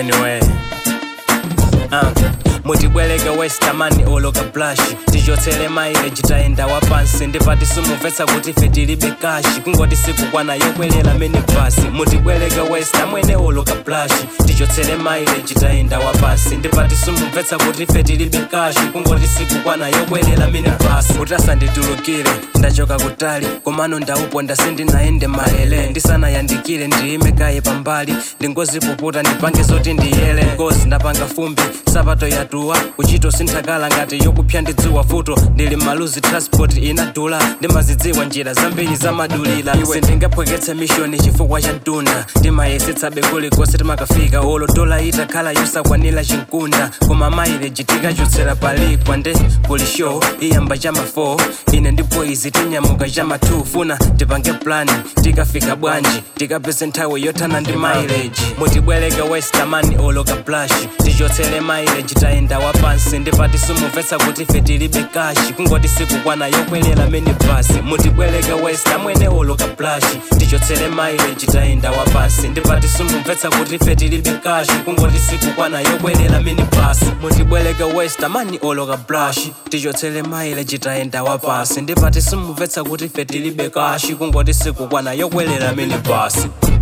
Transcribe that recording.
anyway uh. mutibwereke westamani oloka blash tichotsere mileage tayenda wapansi ndipati simumvetsa kuti ife tilibe kashi kungoti sikukwana yokwelela mene basi mutibwereke westa mwene oloka blash tichotsere mileage tayenda wapansi ndipati simumvetsa kuti ife tilibe kashi kungoti sikukwana yokwelela mene basi utasanditulukire ndachoka kutali komano ndauponda sindinaende malele ndisanayandikire ndiyime kaye pambali ndingozipuputa ndipange zoti ndiyele ngozi ndapanga fumbi sapato yatuwa kuchito sinthakala ngati yokupya ndidziwa futo ndili maluzi transport inadula ndimazidziwa njira zambiri zamadulira iwe ndingaphweketse mishoni chifukwa cha mtunda ndimayesetsabe kulikonse timakafika olo dola itakhala yosakwanira chinkunda koma mileage tikachotsera palikwa nde kuli show iyamba chama 4 ine ndipo izi tinyamuka chama 2 funa tipange plani tikafika bwanji tikapeze nthawi yothana ndi mileage mutibwereke westamani oloka blash tichotsere mileage tayenda wapansi ndipati simumvetsa kuti ife tilibe kashi kungoti sikukwana yokwelela mene basi mutibwereke westa mwene oloka blash tichotsere mileage tayenda wapansi ndipati simumvetsa kuti ife tilibe kashi kungoti sikukwana yokwelela mene basi mutibwereke westa mani oloka blash tichotsere mileage tayenda wapansi ndipati simumvetsa kuti ife tilibe kashi kungoti sikukwana yokwelela mene basi